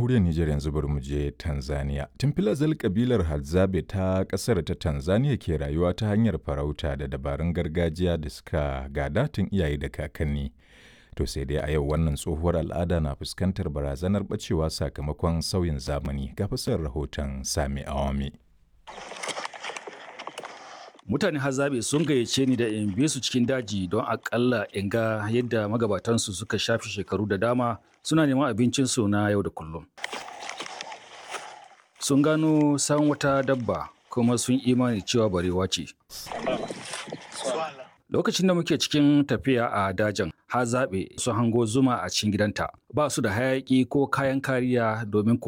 jamhuriyar Nijar yanzu bari mu je Tanzania. Tun filazal kabilar Hadzabe ta ƙasar ta Tanzania ke rayuwa ta hanyar farauta da dabarun gargajiya da suka gada tun iyaye da kakanni. To sai dai a yau wannan tsohuwar al'ada na fuskantar barazanar bacewa sakamakon sauyin zamani ga fasar rahoton Sami Awami. mutane hazabe sun gayyace ni da in bi su cikin daji don akalla in ga yadda magabatansu suka shafe shekaru da dama suna neman abincinsu na yau da kullum sun gano san wata dabba kuma sun imani cewa barewa ce lokacin da muke cikin tafiya a dajin hazabe sun hango zuma a cikin gidanta ba su da hayaki ko kayan kariya domin